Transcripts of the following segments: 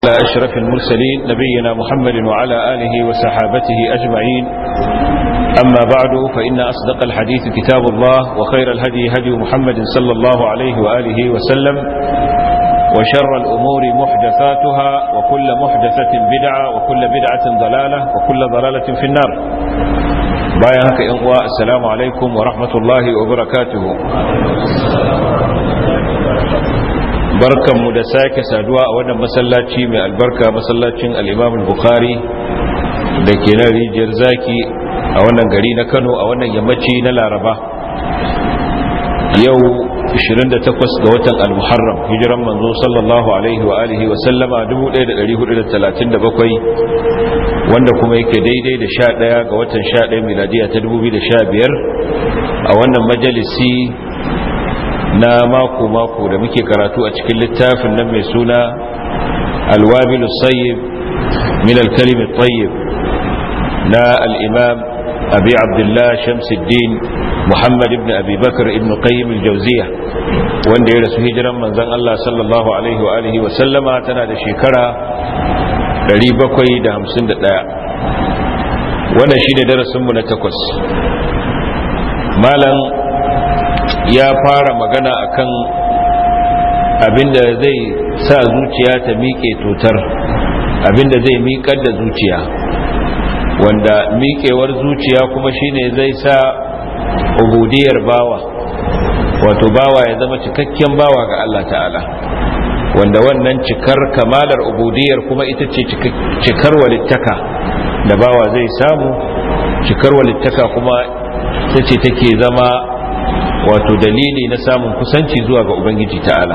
على أشرف المرسلين نبينا محمد وعلى آله وصحابته أجمعين أما بعد فإن أصدق الحديث كتاب الله وخير الهدي هدي محمد صلى الله عليه وآله وسلم وشر الأمور محدثاتها وكل محدثة بدعة وكل بدعة ضلالة وكل ضلالة في النار بايعك إنواء السلام عليكم ورحمة الله وبركاته barkanmu da sake saduwa a wannan masallaci mai albarka masallacin al'imam bukhari da ke nan rijiyar zaki a wannan gari na kano a wannan yammaci na laraba yau 28 ga watan al-muharram hijiran manzo sallallahu alaihi wa alihi wa sallama 1437 wanda kuma yake daidai da 11 ga watan 11 miladiya ta 2015 a wannan majalisi na mako-mako da muke karatu a cikin littafin nan mai suna alwabilu sayyib min alkalimi tayyib na al'imam abi abdullah shamsuddin muhammad ibn abi bakar ibn qayyim al-jauziya wanda ya rasu hijiran manzan Allah sallallahu alaihi wa alihi wa sallama tana da shekara 751 wannan shine darasinmu na takwas malam ya fara magana akan abinda zai sa zuciya ta miƙe tutar abinda zai miƙar da zuciya wanda miƙewar zuciya kuma shine zai sa ubudiyar bawa wato bawa ya zama cikakken bawa ga Allah ta'ala wanda wannan cikar kamalar ubudiyar kuma ita ce cikar walittaka da bawa zai samu cikar walittaka kuma ita ce take zama wato dalili na samun kusanci zuwa ga ubangiji ta'ala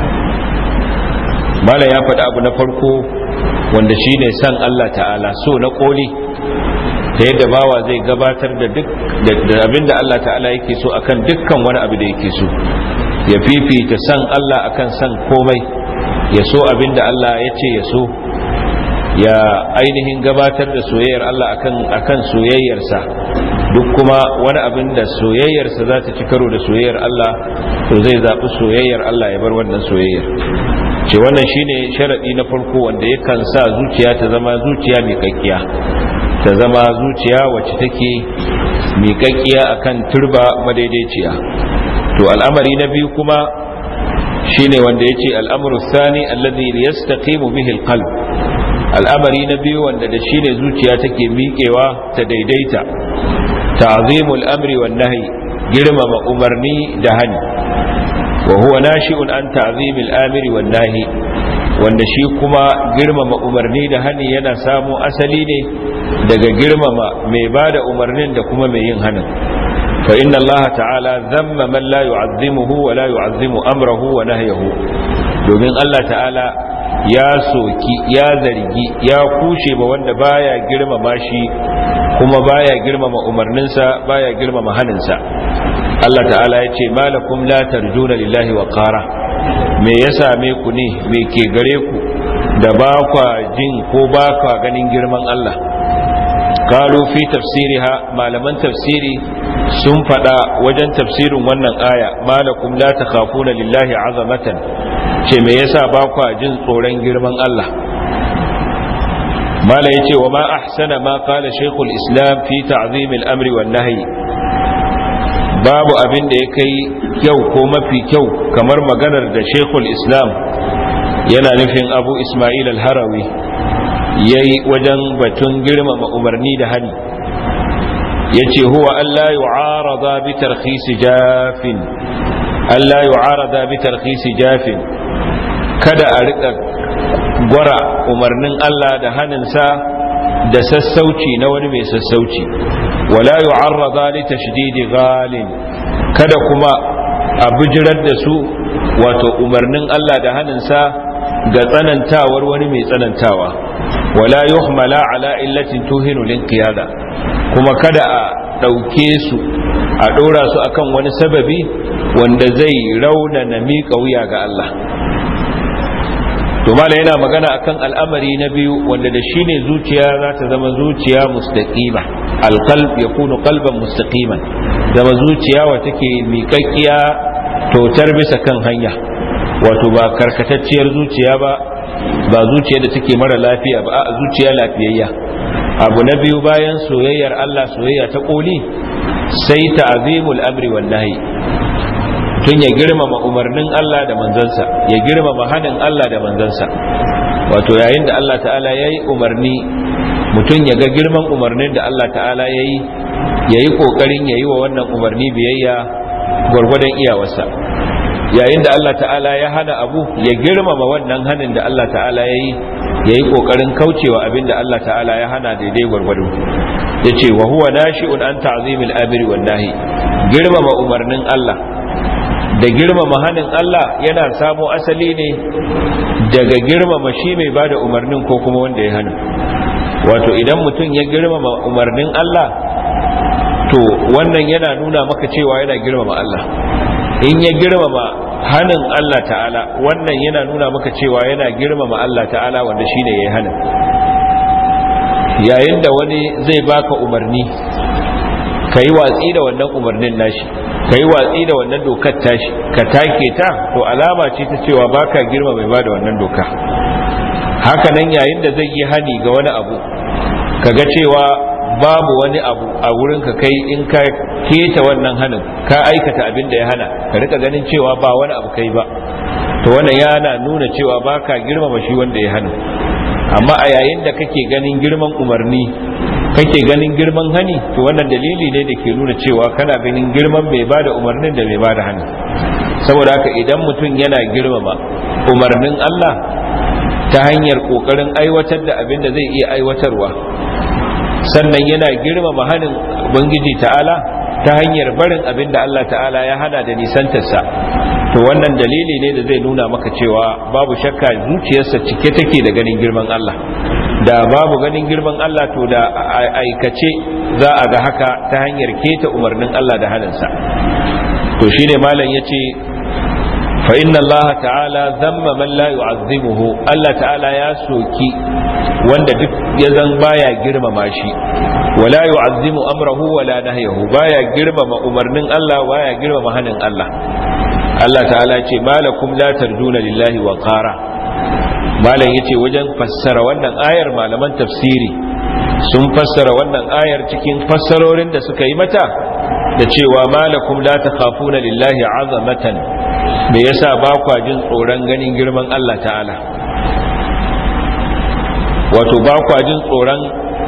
mala ya faɗi abu na farko wanda shine san Allah ta'ala so na koli ta yadda bawa zai gabatar da duk da abinda Allah ta'ala yake so akan dukkan wani abu da yake so ya fifita san Allah akan san komai ya so abinda Allah ya ce ya so ya ainihin gabatar da soyayyar Allah akan akan soyayyarsa duk kuma wani abin da soyayyarsa za ta ci karo da soyayyar Allah to zai zaɓi soyayyar Allah ya bar wannan soyayyar ce wannan shine sharaɗi na farko wanda yakan sa zuciya ta zama zuciya miƙaƙƙiya ta zama zuciya wacce take miƙaƙƙiya akan turba madaidaiciya to al'amari na biyu kuma shine wanda yace al'amru thani alladhi yastaqimu bihi alqalb al'amari na biyu wanda da shi ne zuciya take miƙewa ta daidaita ta'zimul amri wan nahyi girmama umarni da hani wa huwa nashi'un an ta'zimil amri wan nahyi wanda shi kuma girmama umarni da hani yana samo asali ne daga girmama mai bada umarnin da kuma mai yin hanin fa inna allaha ta'ala zamma man la yu'azzimuhu wa la yu'azzimu amrahu wa nahyahu domin Allah ta'ala ya soki ya zargi ya kushe ba wanda baya girmama shi kuma baya girmama umarninsa baya girmama haninsa Allah ta'ala ya ce malakum la tarjuna lillahi wa qara me ya same ku ne me ke gare ku da ba kwa jin ko ba kwa ganin girman Allah qalu fi tafsiriha malaman tafsiri sun fada wajen tafsirin wannan aya malakum la takhafuna lillahi azamatan ce me yasa ba kwa jin tsoron girman Allah mala yace wa ma ahsana ma qala shaykhul islam fi ta'zim al-amri wan nahyi babu abin da ya kai kyau ko mafi kyau kamar maganar da shaykhul islam yana nufin abu isma'il al-harawi yayi wajen batun girmama umarni da hani yace huwa alla yu'arada bi tarkhis jafin alla yu'arada bi tarkhis jafin kada a rika gwara umarnin Allah da haninsa da sassauci na wani mai sassauci wala yu'arrada li tashdidi ghalin kada kuma a bijirar da su wato umarnin Allah da haninsa ga tsanantawar wani mai tsanantawa wala yuhmala ala illatin tuhinu linqiyada kuma kada a ɗauke su a ɗora su akan wani sababi wanda zai raunana miƙa wuya ga Allah to mala yana magana akan al'amari na biyu wanda da shine zuciya za ta zama zuciya mustaqima alqalb yakunu qalban mustaqiman zama zuciya wa take miƙaƙƙiya totar bisa kan hanya wato ba karkatacciyar zuciya ba ba zuciya da take mara lafiya ba a zuciya lafiyayya abu na biyu bayan soyayyar Allah soyayya ta koli sai ta'zimul amri wan nahyi tun ya girmama umarnin Allah da manzansa ya girmama hanin Allah da manzansa wato yayin da Allah ta'ala yayi umarni mutum ya ga girman umarnin da Allah ta'ala yayi yayi kokarin yayi wa wannan umarni biyayya gwargwadon iyawarsa yayin da Allah ta'ala ya hana abu ya girmama wannan hanin da Allah ta'ala ya yi ya yi ƙoƙarin kaucewa abin da Allah ta'ala ya hana daidai gwargwado ya ce wa huwa nashi'un an ta'zimil amiri wan nahi girmama umarnin Allah da girmama hanin Allah yana samo asali ne daga girmama shi mai bada umarnin ko kuma wanda ya hana wato idan mutum ya girmama umarnin Allah to wannan yana nuna maka cewa yana girmama Allah in ya girmama hanin Allah ta'ala wannan yana nuna maka cewa yana girmama Allah ta'ala wanda shine yayi hanin yayin da wani zai baka umarni kai watsi da wannan umarnin nashi kai watsi da wannan dokar tashi ka take ta to alama ce ta cewa baka girma mai bada wannan doka haka nan yayin da zai yi hani ga wani abu kaga cewa babu wani abu a wurin ka kai in ka keta wannan hanin ka aikata abin da ya hana ka rika ganin cewa ba wani abu kai ba to wannan yana nuna cewa baka girmama shi wanda ya hana amma a yayin da kake ganin girman umarni kake ganin girman hani to wannan dalili ne da ke nuna cewa kana ganin girman mai bada umarnin da mai bada hani saboda haka idan mutum yana girmama umarnin Allah ta hanyar kokarin aiwatar da abin da zai iya aiwatarwa sannan yana girmama hanin ubangiji ta'ala ta hanyar barin abin da Allah ta'ala ya hana da nisantarsa to wannan dalili ne da zai nuna maka cewa babu shakka zuciyarsa cike take da ganin girman Allah da babu ganin girman Allah to da aikace za a ga haka ta hanyar keta umarnin Allah da haninsa to shine malam yace fa inna Allah ta'ala zamma man la yu'azzimuhu Allah ta'ala ya soki wanda duk ya zan baya girmama shi wala yu'azzimu amrahu wala nahyahu baya girmama umarnin Allah baya girmama hanin Allah Allah ta'ala ce malakum la tarjuna lillahi wa qara malam yace wajen fassara wannan ayar malaman tafsiri sun fassara wannan ayar cikin fassarorin da suka yi mata da cewa malakum la takhafuna lillahi azamatan me yasa ba kwa jin tsoron ganin girman Allah ta'ala wato ba kwa jin tsoron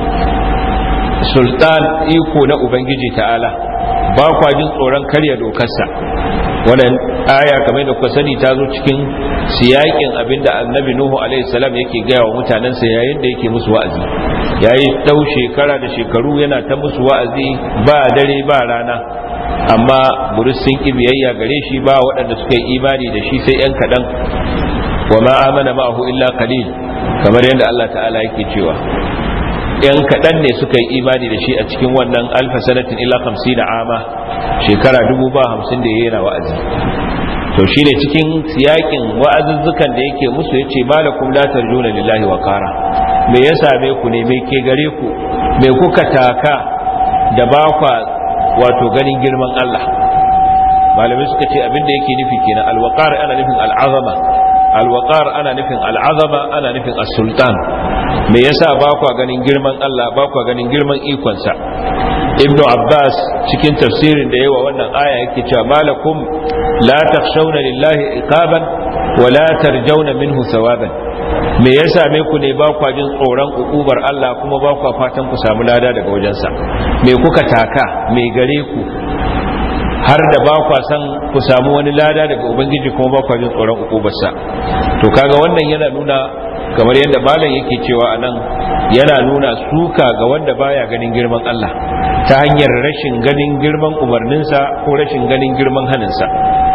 sultan iko na ubangiji ta'ala ba kwa jin tsoron karya dokarsa wannan aya kamar da kuka sani ta zo cikin siyakin abinda annabi nuhu alaihi salam yake gaya wa mutanensa yayin da yake musu wa'azi yayi dau shekara da shekaru yana ta musu wa'azi ba dare ba rana amma buris sun ki biyayya gare shi ba waɗanda suka yi imani da shi sai yan kaɗan wa ma amana ma'ahu illa qalil kamar yadda Allah ta'ala yake cewa yan kaɗan ne suka yi imani da shi a cikin wannan alfa sanatin illa hamsin da ama shekara dubu ba hamsin da yana wa'azi to shi ne cikin siyakin wa'azuzzukan da yake musu ya ce malakum la tarjuna lillahi wa kara me ya same ku ne me ke gare ku me kuka taka da ba kwa wato ganin girman Allah malamai suka ce abin da yake nufi kenan alwaqar ana nufin al'azama alwaqar ana nufin al'azama ana nufin as-sultan me yasa ba kwa ganin girman Allah ba kwa ganin girman ikonsa ibn abbas cikin tafsirin da yawa wannan aya yake cewa malakum la takhshawna lillahi iqaban wa la tarjawna minhu thawaban me yasa me ku ne ba kwa jin tsoron ukubar Allah kuma ba kwa fatan ku samu lada daga wajensa me kuka taka me gare ku har da ba kwa san ku samu wani lada daga ubangiji kuma ba kwa jin tsoron ukubarsa to kaga wannan yana nuna kamar yadda malam yake cewa anan yana nuna suka ga wanda baya ganin girman Allah ta hanyar rashin ganin girman umarninsa ko rashin ganin girman haninsa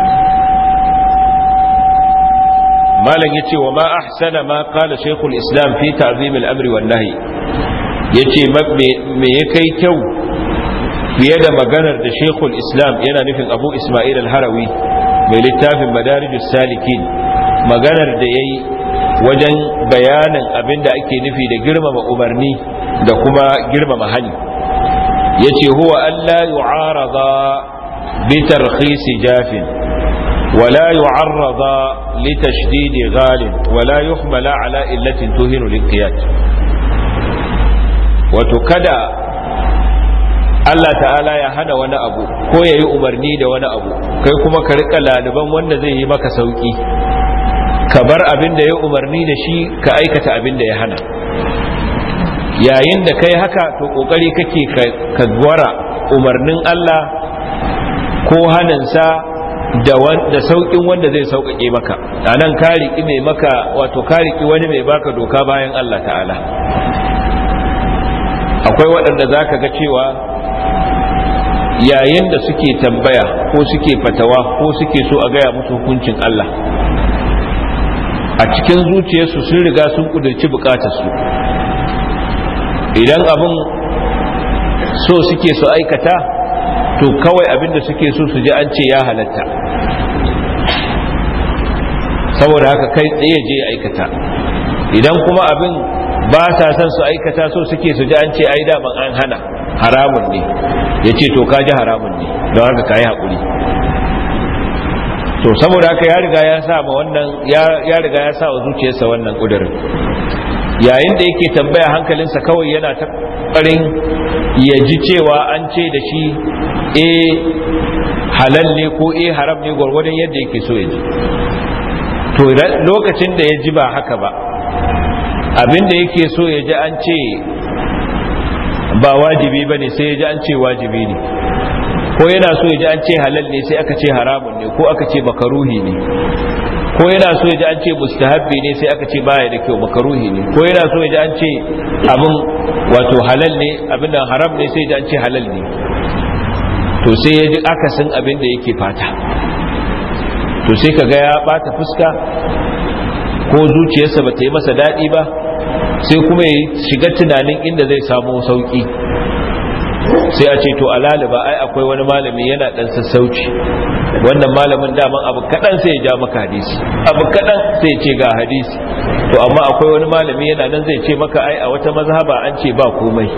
malam yace wa ma ahsana ma qala shaykhul islam fi ta'zim al-amri wan nahy yace me ya kai kyau fiye da maganar da shekul islam yana nufin abu ismail al-harawi mai littafin madarijus salikin maganar da ya yi wajen bayanin abin da ake nufi da girmama umarni da kuma girmama hani ya ce huwa allah yu'arada bi tarkhisi jafin ولا يعرض لتشديد غال ولا يحمل على إلة تهن الانقياد وتكدى Allah ta'ala ya hana wani abu ko ya yi umarni da wani abu kai kuma ka rika laliban wanda zai yi maka sauki ka bar abin da ya umarni da shi ka aikata abin da ya hana yayin da kai haka to kokari kake ka gwara umarnin Allah ko hanansa da da saukin wanda zai sauƙaƙe maka a nan ka riƙi mai maka wato ka riƙi wani mai baka doka bayan Allah ta'ala akwai waɗanda za ka ga cewa yayin da suke tambaya ko suke fatawa ko suke so a gaya musu hukuncin Allah a cikin zuciyarsu sun riga sun ƙudurci bukatarsu idan abin so suke su aikata to kawai abin da suke so su ji an ce ya halatta saboda haka kai tsaye je aikata idan kuma abin ba sa son su aikata so suke su ji an ce ai daman an hana haramun ne ya ce to kaji haramun ne don haka ka yi haƙuri to saboda haka ya riga ya sa ma wannan ya riga ya sa wa zuciyarsa wannan ƙudurin yayin da yake tambaya hankalinsa kawai yana ta ƙarin ya ji cewa an ce da shi e halal ne ko e haram ne gwargwadon yadda yake so ya ji to lokacin da ya ji ba haka ba abinda yake so ya ji an ce ba wajibi ba ne sai ya ji an ce wajibi ne ko yana so ya ji an ce halal ne sai aka ce haramun ne ko aka ce makaruhi ne ko yana so ya ji an ce mustahabbi ne sai aka ce baya da kyau makaruhi ne ko yana so ya ji an ce abin wato halal ne abin da haram ne sai ya ji an ce halal ne to sai ya ji akasin abin da yake fata to sai ka ga ya bata fuska ko zuciyarsa ba ta yi masa daɗi ba sai kuma ya shiga tunanin inda zai samu sauƙi sai a ce to alaliba ai akwai wani malami yana ɗan sassauci wannan malamin daman abu kaɗan sai ya ja maka hadisi abu kaɗan sai ya ce ga hadisi to amma akwai wani malami yana nan zai ce maka ai a wata mazhaba an ce ba komai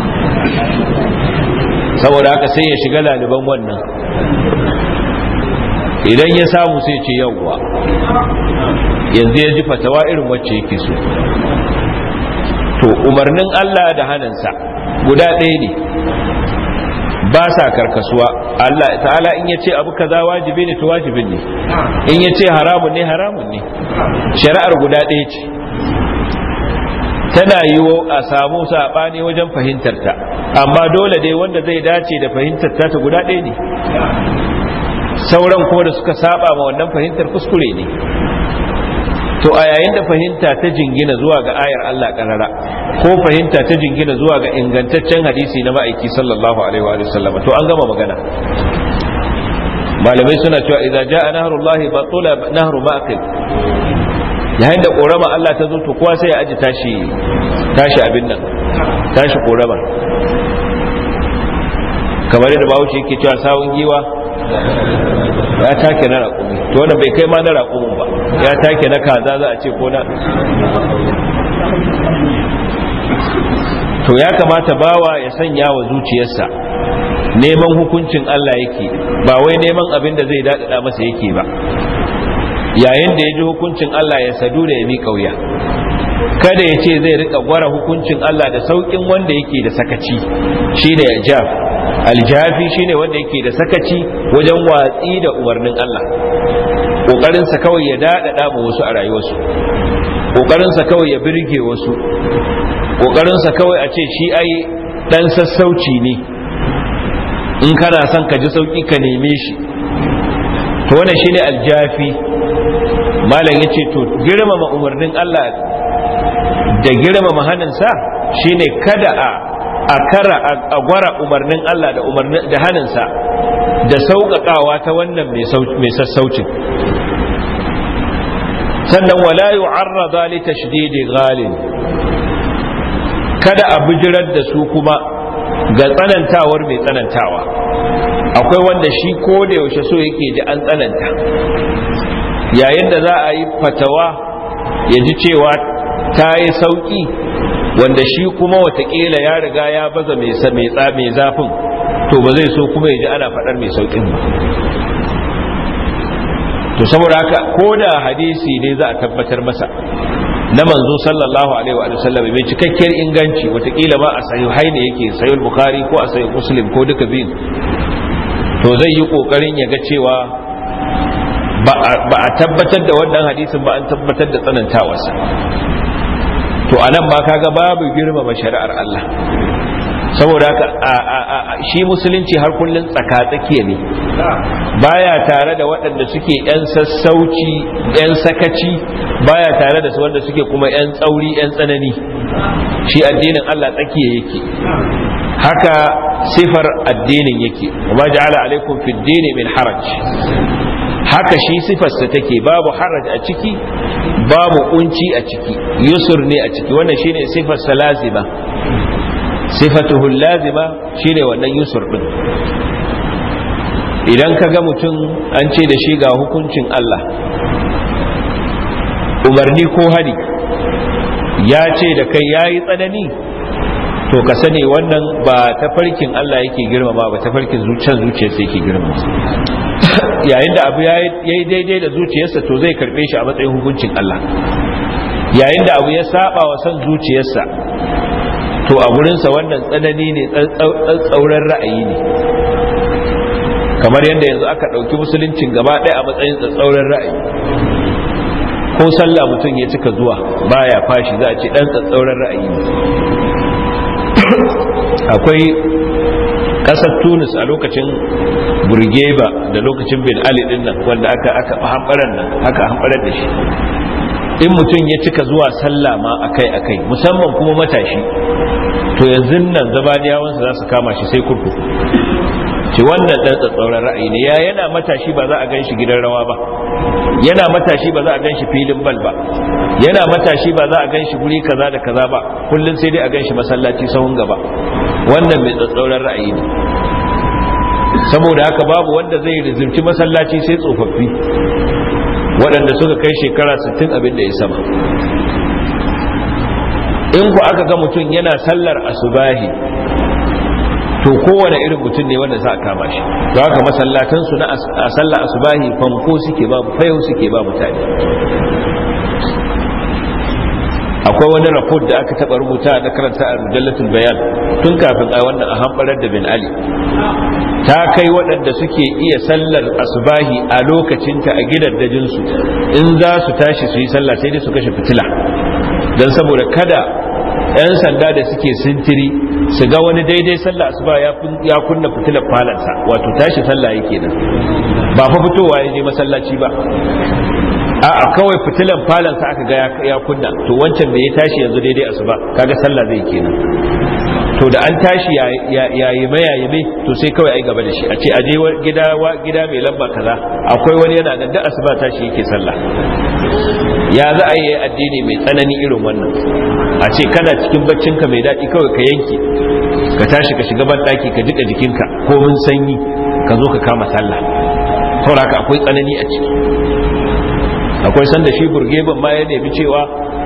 saboda haka sai ya shiga laliban wannan idan ya samu sai ce yawwa yanzu ya ji fatawa irin wacce yake so to umarnin Allah da hannunsa guda ɗaya ne ba sa karkasuwa Allah ta'ala in ya ce abu kaza wajibi ne to wajibin ne in ya ce haramun ne haramun ne shari'ar guda ɗaya ce tana yiwo a samu saɓani wajen fahimtarta amma dole dai wanda zai dace da fahimtarta ta guda ɗaya ne sauran ko da suka saba ma wannan fahimtar kuskure ne to a yayin da fahimta ta jingina zuwa ga ayar Allah karara ko fahimta ta jingina zuwa ga ingantaccen hadisi na ma'aiki sallallahu alaihi wa sallam to an gama magana malamai suna cewa idza jaa nahrullahi batula nahru ma'qil yayin da korama Allah ta zo to kowa sai ya aji tashi tashi abin nan tashi korama kamar yadda bawo yake cewa sawun giwa ya take na raƙumi to wannan bai kai ma na raƙumin ba ya take na kaza za a ce ko na to ya kamata bawa ya sanya wa zuciyarsa neman hukuncin Allah yake ba wai neman abin da zai daɗaɗa masa yake ba yayin da ya ji hukuncin Allah ya sadu da ya miƙa wuya kada ya ce zai rika gwara hukuncin Allah da sauƙin wanda yake da sakaci shi ne jaf aljafi shine wanda yake da sakaci wajen watsi da umarnin Allah ƙoƙarinsa kawai ya daɗaɗa ma wasu a rayuwarsu ƙoƙarinsa kawai ya birge wasu ƙoƙarinsa kawai a ce shi ai ɗan sassauci ne in kana son ka ji sauƙi ka neme shi to wannan shine aljafi malam ya ce to girmama umarnin Allah da girmama hannunsa shine kada a a kara a gwara umarnin Allah da umarnin da hannunsa da sauƙaƙawa ta wannan mai sassaucin sannan wala yu'arrada li tashdidi ghalin kada a bijirar da su kuma ga tsanantawar mai tsanantawa akwai wanda shi ko da yaushe so yake ji an tsananta yayin da za a yi fatawa ya ji cewa ta yi sauƙi wanda shi kuma watakila ya riga ya baza mai zafin to ba zai so kuma ya ji ana faɗar mai sauƙin ba to saboda haka ko da hadisi ne za a tabbatar masa na manzo sallallahu alaihi wa sallam mai cikakkiyar inganci watakila ma a sahihai ne yake sahih bukhari ko a sahih muslim ko duka biyun to zai yi kokarin ya ga cewa ba a tabbatar da wannan hadisin ba an tabbatar da tsanantawarsa to anan ma kaga babu girmama shari'ar Allah saboda haka shi musulunci har kullun tsaka-tsakiya ne baya tare da waɗanda suke 'yan sassauci 'yan sakaci baya tare da su wanda suke kuma 'yan tsauri 'yan tsanani shi addinin Allah tsakiya yake haka sifar addinin yake wa ja'ala alaikum fid dini min haraj haka shi sifarsa take babu haraj a ciki babu kunci a ciki yusur ne a ciki wannan shine sifarsa lazima sifatuhu lazima shine wannan yusur din idan ka ga mutum an ce da shi ga hukuncin Allah umarni ko hari ya ce da kai yayi tsanani to ka sani wannan ba tafarkin Allah yake girmama ba tafarkin zuciyar zuciyarsa yake girmama yayin da abu ya yi daidai da zuciyarsa to zai karbe shi a matsayin hukuncin Allah yayin da abu ya saba wa son zuciyarsa to a gurinsa wannan tsanani ne tsauran ra'ayi ne kamar yadda yanzu aka ɗauki musuluncin gaba ɗaya a matsayin tsauran ra'ayi ko sallah mutum ya cika zuwa baya fashi za a ce ɗan tsauran ra'ayi ne akwai ƙasar tunis a lokacin burgeba da lokacin bin ali din nan wanda aka aka hambaran nan haka hambarar da shi in mutum ya cika zuwa sallah ma akai akai musamman kuma matashi to yanzu nan zabaniyawansa za su kama shi sai kurkuku ce wannan dan tsatsauran ra'ayi ne ya yana matashi ba za a gan shi gidan rawa ba yana matashi ba za a gan shi filin bal ba yana matashi ba za a gan shi guri kaza da kaza ba kullum sai dai a gan shi masallaci sahun gaba wannan mai tsatsauran ra'ayi ne saboda haka babu wanda zai rizimci masallaci sai tsofaffi waɗanda suka kai shekara 60 abin da ya sama in ku aka ga mutum yana sallar asubahi to kowane irin mutum ne wanda za a kama shi to haka masallatan su na a sallar asubahi fanko suke ba fayo suke ba mutane akwai wani rapport da aka taba rubuta na karanta a mujallatul bayan tun kafin a wannan a hambarar da bin ali ta kai waɗanda suke iya sallar asubahi a lokacinta a gidaddajinsu in za su tashi su yi sallah sai dai su kashe fitila don saboda kada 'yan sanda da suke sintiri su ga wani daidai sallah asuba ya kunna fitilar falansa wato tashi sallah yake nan ba fa fitowa ya je masallaci ba a kawai fitilan falansa aka ga ya kunna to wancan da ya tashi yanzu daidai asuba kaga sallah zai kenan to da an tashi yayi mai yayi mai to sai kawai ai gaba da shi a ce aje gida gida mai lamba kaza akwai wani yana nan da asuba tashi yake sallah ya za a yi addini mai tsanani irin wannan a ce kana cikin baccinka mai daɗi kawai ka yanke ka tashi ka shiga ban ɗaki ka jika jikinka ko mun sanyi ka zo ka kama sallah saboda haka akwai tsanani a ciki akwai sanda shi burgeban ma ya nemi cewa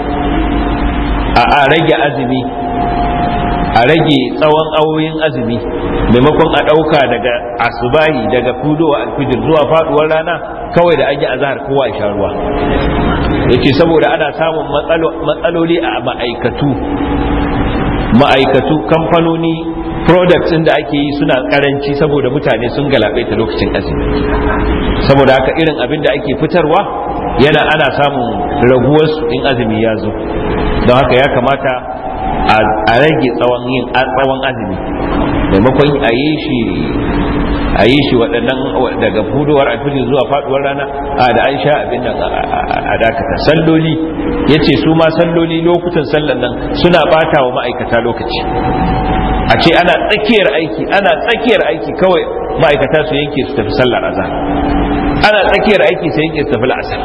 a rage azumi a rage tsawon awoyin azumi maimakon a ɗauka daga asubahi daga fudowa alfijir zuwa faduwar rana kawai da an yi azahar kowa ya sha ruwa yace saboda ana samun matsaloli a ma'aikatu ma'aikatu kamfanoni products ɗin da ake yi suna karanci saboda mutane sun galabe ta lokacin azumi saboda haka irin abin da ake fitarwa yana ana samun raguwarsu in azumi ya zo don haka ya kamata a rage tsawon yin tsawon azumi maimakon a yi shi a yi shi waɗannan daga fudowar alfijir zuwa faduwar rana a da an sha abin nan a dakata salloli ya ce su ma salloli lokutan sallan nan suna bata wa ma'aikata lokaci a ce ana tsakiyar aiki ana tsakiyar aiki kawai ma'aikata su yanke su tafi sallar azhar ana tsakiyar aiki su yanke su tafi la'asar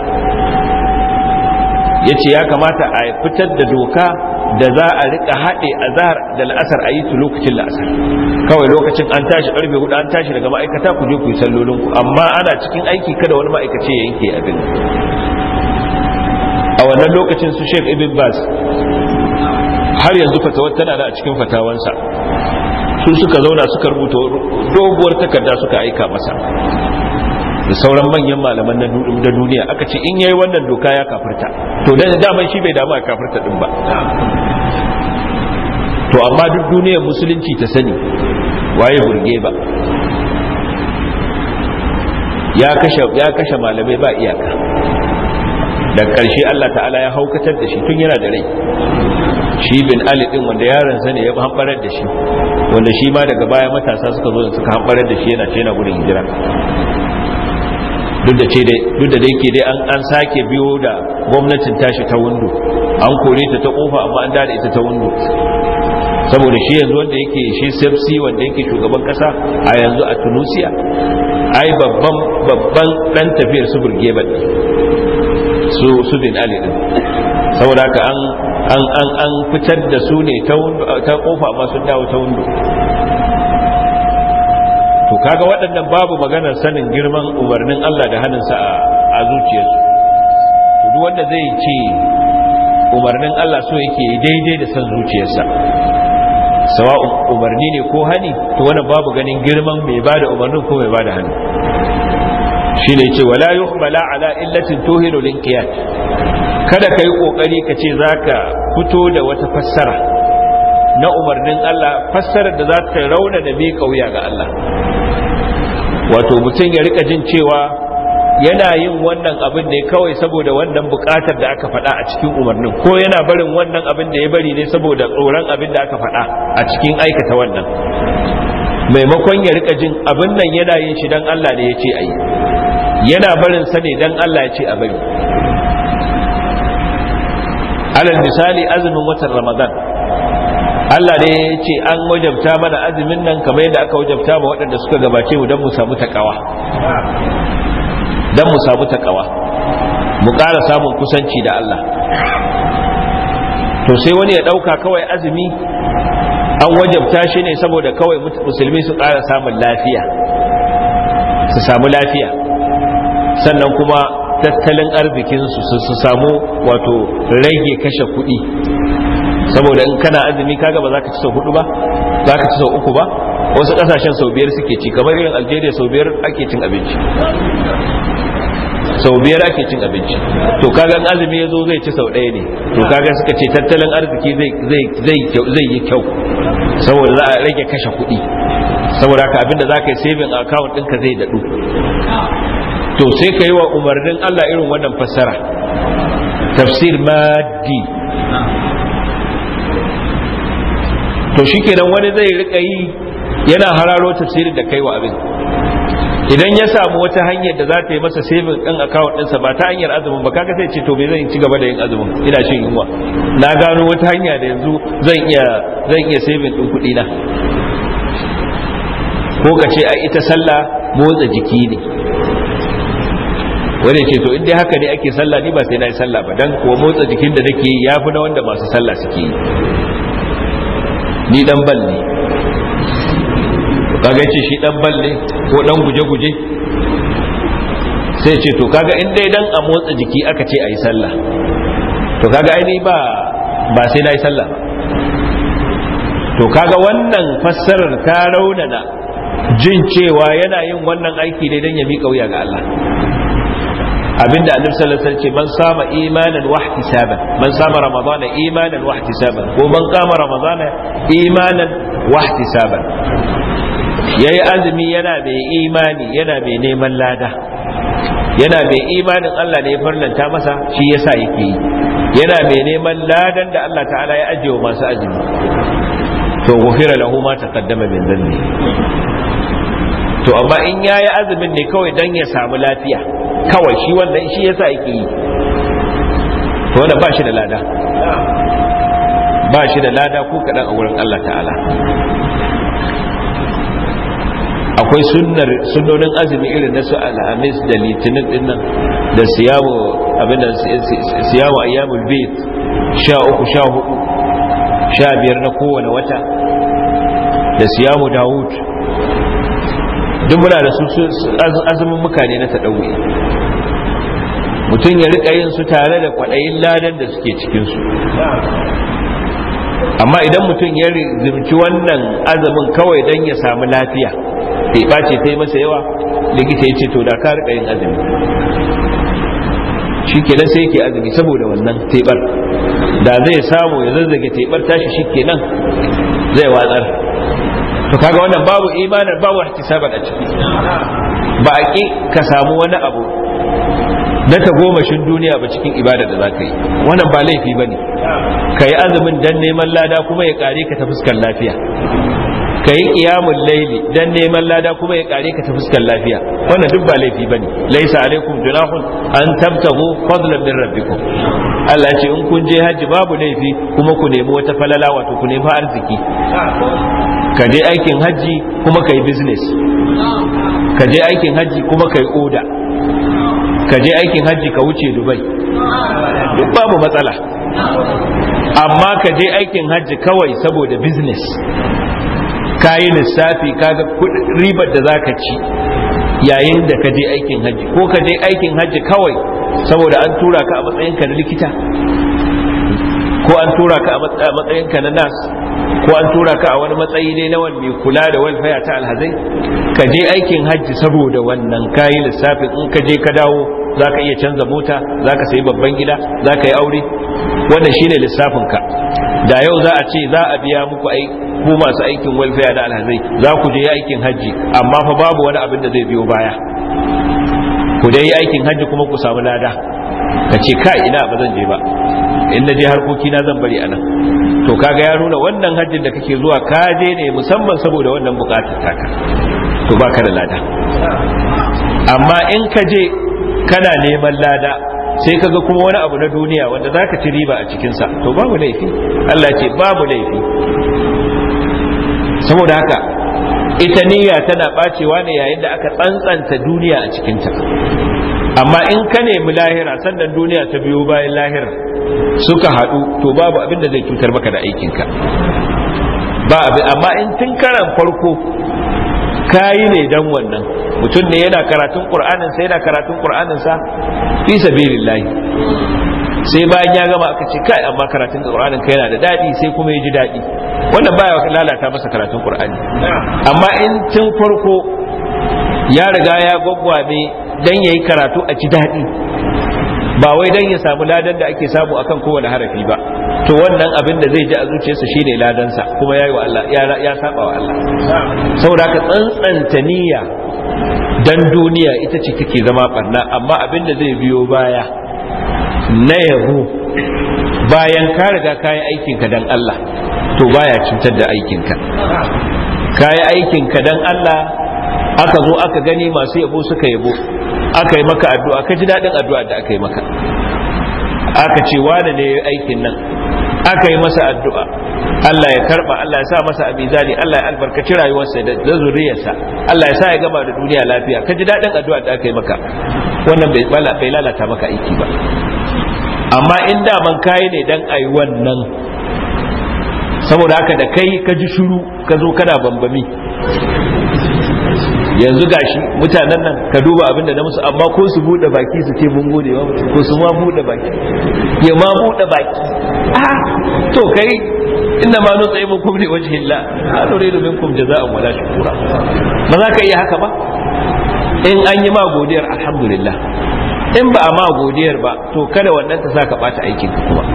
ya ce ya kamata a fitar da doka da za a rika haɗe a zahar da la'asar a yi su lokacin la'asar kawai lokacin an tashi karfe hudu an tashi daga ma'aikata ku je ku yi sallolinku amma ana cikin aiki kada wani ma'aikaci ya yanke abin a wannan lokacin su sheikh ibn bas har yanzu fatawar tana da a cikin fatawansa su suka zauna suka rubuta doguwar takarda suka aika masa da sauran manyan malaman na duniya aka ce in yayi wannan doka ya kafirta to da daman shi bai damu a kafirta din ba to amma duk duniyar musulunci ta sani waye burge ba ya kashe ya kashe malamai ba iyaka da ƙarshe Allah ta'ala ya haukatar da shi tun yana da rai shi bin Ali din wanda yaron sa ne ya hambarar da shi wanda shi ma daga baya matasa suka zo suka hambarar da shi yana ce yana gudun hijira duk da ce dai duk da yake dai an an sake biyo da gwamnatin tashi ta windo an kore ta ta kofa amma an dada ita ta windo saboda shi yanzu wanda yake shi sepsi wanda yake shugaban kasa a yanzu a tunisia ai babban babban dan tafiyar su burgeba su su bin ali din saboda haka an an an an fitar da su ne ta ta kofa amma sun dawo ta windo to kaga waɗannan babu maganar sanin girman umarnin Allah da hannunsa a zuciyarsu to duk wanda zai ce umarnin Allah so yake daidai da san zuciyarsa sawa'un umarni ne ko hani to wannan babu ganin girman mai bada umarnin ko mai bada hani shine ce wala yuhmala ala illatin tuhiru linqiyat kada kai kokari ka ce zaka fito da wata fassara na umarnin Allah fassarar da za ta rauna da bi kauya ga Allah wato mutum ya rika jin cewa yana yin wannan abin ne kawai saboda wannan bukatar da aka faɗa a cikin umarnin ko yana barin wannan abin da ya bari ne saboda tsoron abin da aka faɗa a cikin aikata wannan maimakon ya rika jin abin nan yana yin shi dan Allah ne ya ce a yi yana barin sa ne dan Allah ya ce a bari alal misali azumin watan ramadan Allah ne ya ce an wajabta mana azumin nan kamar yadda aka wajabta ma waɗanda suka gabace mu don mu samu takawa don mu samu takawa mu ƙara samun kusanci da Allah to sai wani ya ɗauka kawai azumi an wajabta shi ne saboda kawai musulmi su ƙara samun lafiya su samu lafiya sannan kuma tattalin arzikinsu su samu wato rage kashe kuɗi saboda in kana azumi kaga ba za ka ci sau hudu ba za ka ci sau uku ba wasu ƙasashen sau biyar suke ci kamar irin algeria sau biyar ake cin abinci sau biyar ake cin abinci to kaga azumi ya zo zai ci sau ɗaya ne to kaga suka ce tattalin arziki zai yi kyau saboda za a rage kashe kuɗi saboda haka abinda za ka yi saving account ɗinka zai daɗu to sai ka yi wa umarnin Allah irin wannan fassara tafsir maddi to shikenan wani zai rika yi yana hararo tafsirin da kai wa abin idan ya samu wata hanyar da za ta yi masa saving ɗin account ɗinsa ba ta hanyar azumin ba kaga sai ce to me zan ci gaba da yin azumin ina shin yunwa na gano wata hanya da yanzu zan iya zan iya saving ɗin kuɗi na ko ka ce a ita sallah motsa jiki ne wani ce to inda haka ne ake sallah ni ba sai na yi sallah ba dan kuwa motsa jikin da nake yi yafi na wanda masu sallah suke yi ni dan bal ne kaga ce shi dan bal ne ko dan guje-guje sai ce to kaga in dai dan a motsa jiki aka ce a yi sallah to kaga aini ba ba sai na yi sallah ba to kaga wannan fassarar ta raunana jin cewa yana yin wannan aiki ne don ya miƙa wuya ga Allah abinda annabi sallallahu alaihi wasallam ce man sama imanan wa ihtisaban man sama ramadana imanan wa ihtisaban ko man qama ramadana imanan wa ihtisaban yayi azumi yana mai imani yana mai neman lada yana mai imanin Allah ne ya farlanta masa shi yasa yake yi yana mai neman ladan da Allah ta'ala ya ajiye wa masu azumi to gufira lahu ma taqaddama min dhanbi to amma in yayi azumin ne kawai dan ya samu lafiya kawai shi wannan shi yasa yake yi to wannan ba shi da lada ba shi da lada ko kadan a wurin Allah ta'ala akwai sunnar sunnonin azumi irin na su alhamis da litinin dinnan da siyamu abin da siyamu ayyamul bayt sha uku sha hudu sha biyar na kowane wata da siyamu dawud duk muna da su azumin mukane na taɗauye mutum ya rika yin su tare da kwaɗayin ladan da suke cikinsu amma idan mutum ya zimci wannan azumin kawai don ya samu lafiya bai ɓace ta yi masa yawa likita ya ce to da ka rika yin azumi shi kenan sai yake azumi saboda wannan teɓar da zai samu ya zazzage teɓar tashi shi kenan zai watsar to kaga wannan babu imanin babu ihtisaban a ciki ba a ki ka samu wani abu na ta gomashin duniya ba cikin ibada da za ka yi wannan ba laifi ba ne ka yi azumin dan neman lada kuma ya kare ka ta fuskar lafiya ka yi ƙiyamun laili dan neman lada kuma ya kare ka ta fuskar lafiya wannan duk ba laifi ba ne laisa alaikum junahun an tabtahu fadlan min rabbikum Allah ce in kun je hajji babu laifi kuma ku nemi wata falala wato ku nemi arziki ka je aikin hajji kuma ka yi business ka je aikin hajji kuma ka yi oda ka je aikin hajji ka wuce dubai duk babu matsala amma ka je aikin hajji kawai saboda business ka yi lissafi kaga ribar da za ka ci yayin da ka je aikin hajji ko ka je aikin hajji kawai saboda an tura ka a matsayinka na likita ko an tura ka a matsayinka na nas ko an tura ka a wani matsayi ne na wani mai kula da walfaya ta alhazai ka je aikin hajji saboda wannan kayi lissafin in ka je ka dawo za ka iya canza mota za ka sayi babban gida za ka yi aure wannan shine lissafin ka da yau za a ce za a biya muku ku masu aikin walfaya da alhazai za ku je aikin hajji amma fa babu wani abin da zai biyo baya ku dai yi aikin hajji kuma ku samu lada ka ce kai ina ba zan je ba in na je harkoki na zan bari anan to kaga ya nuna wannan hajjin da kake zuwa ka je ne musamman saboda wannan bukatar taka to baka da lada amma in ka je kana neman lada sai kaga kuma wani abu na duniya wanda zaka ci riba a cikinsa to babu laifi Allah ce babu laifi saboda haka ita niyya tana bacewa ne yayin da aka tsantsanta duniya a cikinta amma in ka nemi lahira sannan duniya ta biyo bayan lahira suka haɗu to babu abin da zai cutar maka da aikinka ba abin amma in tun karan farko kayi ne dan wannan mutum ne yana karatun qur'anin sa yana karatun qur'anin sa fi sabilillah sai bayan ya gama aka ce kai amma karatun qur'anin ka yana da dadi sai kuma ya ji dadi wannan baya lalata masa karatun qur'ani amma in tun farko ya riga ya gwaggwabe dan yayi karatu a ci dadi ba wai dan ya samu ladan da ake samu akan kowane harafi ba to wannan abin da zai ji a zuciyarsa shine ladansa kuma yayi wa Allah ya ya saba wa Allah saboda ka tsantsanta niyya dan duniya ita ce take zama barna amma abin da zai biyo baya na yabo bayan ka riga kayi aikinka dan Allah to baya cutar da aikinka kayi aikinka dan Allah aka zo aka gani masu yabo suka yabo aka yi maka addu'a ka ji daɗin addu'a da aka yi maka aka ce wane ne aikin nan aka yi masa addu'a Allah ya karba Allah ya sa masa abizani Allah ya albarkaci rayuwarsa da zuriyarsa Allah ya sa ya gama da duniya lafiya ka ji daɗin addu'a da aka yi maka wannan bai lalata maka aiki ba amma in daman kayi ne dan ayi wannan saboda haka da kai ka ji shuru ka zo kana bambami yanzu gashi mutanen nan ka duba abin da na musu amma ko su bude baki su ce mun gode wa mutum ko su ma bude baki ya ma bude baki ah to kai inna ma nutsa ibn kum li wajhi Allah la nuridu minkum jazaa'an wala shukura ba za ka iya haka ba in an yi ma godiyar alhamdulillah in ba a ma godiyar ba to kada wannan ta saka bata aikin ka kuma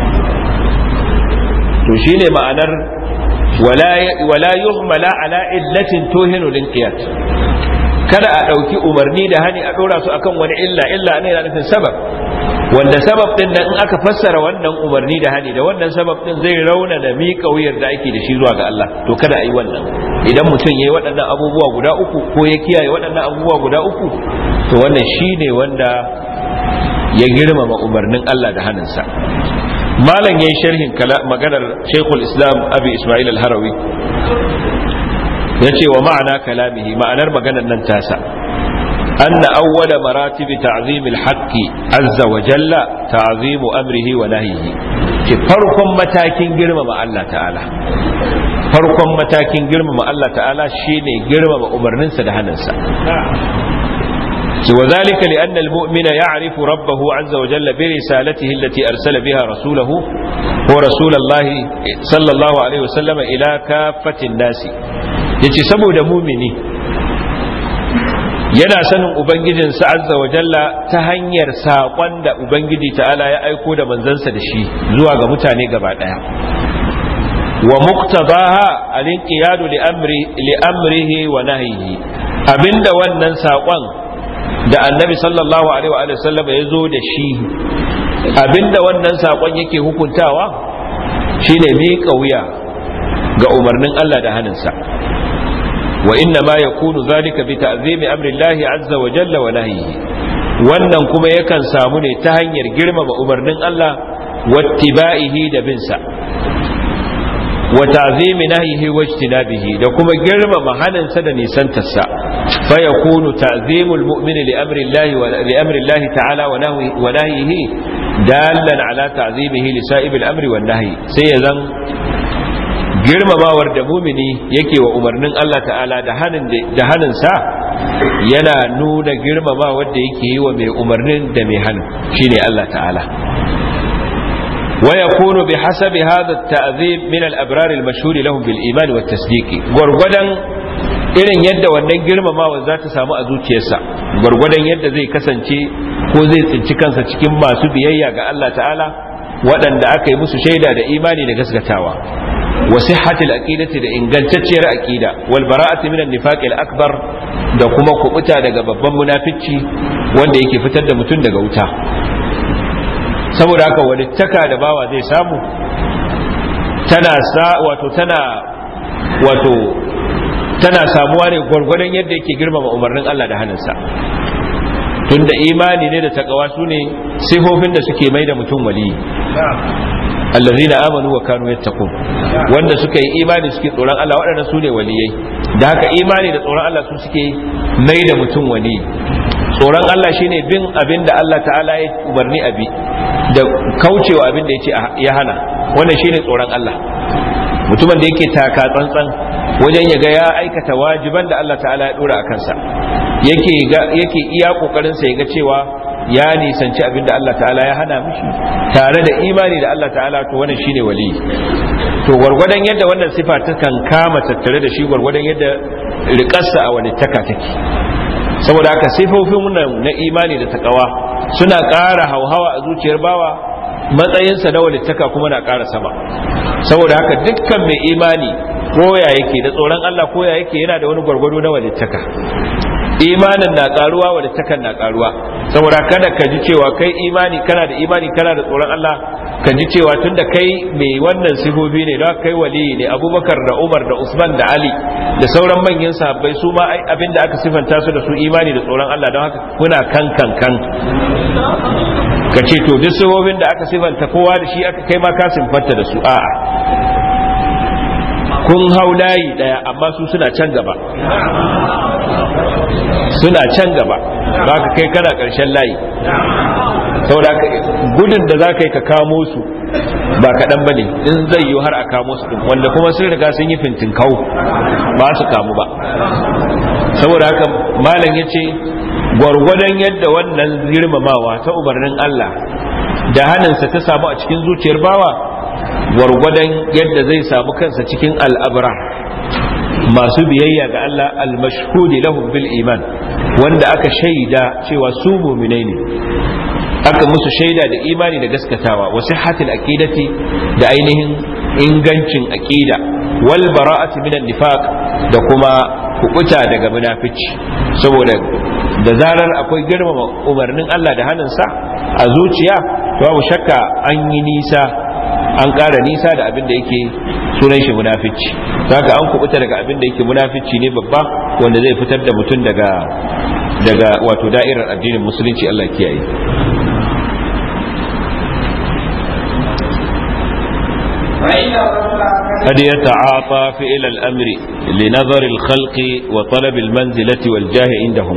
to shine ma'anar wala yuhmala ala illatin tuhinu linqiyat kada a ɗauki umarni da hani a ɗora su akan wani illa illa ne yana nufin sabab wanda sabab din nan in aka fassara wannan umarni da hani da wannan sabab din zai rauna da miƙa wuyar da ake da shi zuwa ga Allah to kada a yi wannan idan mutum ya yi waɗannan abubuwa guda uku ko ya kiyaye waɗannan abubuwa guda uku to wannan shine wanda ya girmama umarnin Allah da hannunsa malam yayin sharhin maganar Sheikhul Islam Abi Ismail Al-Harawi yace wa ma'ana kalamihi ma'anar maganar nan tasa anna awwala maratib ta'zim al-haqq azza wa jalla ta'zim amrihi wa nahyihi ke farkon matakin girmama Allah ta'ala farkon matakin girmama Allah ta'ala shine girmama umarninsa da hannunsa وذلك لأن المؤمن يعرف ربه عز وجل برسالته التي أرسل بها رسوله ورسول الله صلى الله عليه وسلم إلى كافة الناس yace saboda mumini yana sanin ubangijinsa azza wa jalla ta hanyar saƙon da ubangiji ta'ala ya aiko da manzansa da shi zuwa ga mutane gaba ɗaya wa muktabaha al-inqiyadu li amri li amrihi wa nahyihi abinda wannan saƙon da annabi sallallahu alaihi wa sallam ya zo da shi abinda wannan saƙon yake hukuntawa shine miƙa wuya ga umarnin Allah da hannunsa wa inna ma yakunu zalika bi ta'zimi amri Allah azza wa jalla wa nahyihi wannan kuma yakan samu ne ta hanyar girmama umarnin Allah wattiba'ihi da binsa wa ta'zimi nahyihi wa ijtinabihi da kuma girmama haninsa da nisantarsa fa yakunu ta'zimul mu'mini li amri Allah wa li amri Allah ta'ala wa nahyihi wa nahyihi dalan ala ta'zimihi li sa'ibil amri wan nahyi sai ya zan girmamawar da mumini yake wa umarnin Allah ta'ala da hannunsa yana nuna girmamawar da yake yi wa mai umarnin da mai hannun shine Allah ta'ala ويكون بحسب هذا التعذيب من الأبرار المشهور لهم بالإيمان والتصديق gwargwadon irin yadda wannan girmamawa za ta samu a zuciyarsa gwargwadon yadda zai kasance ko zai tsinci kansa cikin masu biyayya ga Allah ta'ala waɗanda aka yi musu shaida da imani da gaskatawa wa sihhatil aqidati da ingantacciyar aqida wal bara'ati minan nifaqil akbar da kuma kubuta daga babban munafici wanda yake fitar da mutum daga wuta saboda haka walittaka da bawa zai samu tana sa wato tana wato tana samuwa ne gwargwadon yadda yake girmama umarnin Allah da hannunsa tunda imani ne da takawa su ne sifofin da suke mai da mutum wali allazina amanu wa kanu yattaqun wanda suka yi imani suke tsoron Allah waɗannan su ne waliyai da haka imani da tsoron Allah su suke mai da mutum wali tsoron Allah shine bin abin da Allah ta'ala ya umarni abi da kaucewa abin da ya ce ya hana wannan shine tsoron Allah mutumin da yake taka tsantsan wajen ya ga ya aikata wajiban da Allah ta'ala ya dora a kansa yake yake iya kokarin sa ya ga cewa ya nisanci abin da Allah ta'ala ya hana mishi tare da imani da Allah ta'ala to wannan shine wali to gwargwadon yadda wannan sifa ta kan kama tattare da shi gwargwadon yadda riƙarsa a wani taka take saboda haka sifofin na imani da takawa suna ƙara hauhawa a zuciyar bawa matsayinsa na walittaka kuma na ƙara sama saboda haka dukkan mai imani koya yake da tsoron Allah koya yake yana da wani gwargwado na walittaka imanin na karuwa walittakan na karuwa saboda kada ka ji cewa kai imani kana da imani kana da tsoron Allah ka ji cewa tunda kai mai wannan sifofi ne don kai wali ne abubakar da umar da usman da ali da sauran manyan sahabbai su ma abinda aka sifanta su da su imani da tsoron Allah don haka kuna kan kan kan ka ce to duk sifofin da aka sifanta kowa da shi aka kai ma ka sifanta da su a'a kun hau layi daya amma su suna can gaba suna can gaba ba ka kai kana karshen layi saboda gudun da za ka yi ka kamo su ba kaɗan ba ne in zai yi har a kamo su wanda kuma sun riga sun yi fintin kawo ba su kamu ba saboda haka malam ya ce gwargwadon yadda wannan girmamawa ta umarnin Allah da hannunsa ta samu a cikin zuciyar bawa gwargwadon yadda zai samu kansa cikin al'abra masu biyayya ga Allah al-mashhudi lahum bil iman wanda aka shaida cewa su mu'minai ne aka musu shaida da imani da gaskatawa wa sihhatil aqidati da ainihin ingancin aqida wal bara'ati minan nifaq da kuma kukuta daga munafici saboda da zarar akwai girmama umarnin Allah da hannunsa a zuciya to babu shakka an yi nisa an ƙara nisa da abin da yake sunan shi munafici haka an kubuta daga abin da yake munafici ne babba wanda zai fitar da mutum daga daga wato da'irar addinin musulunci Allah kiyaye قد يتعاطى فعل الأمر لنظر الخلق وطلب المنزلة والجاه عندهم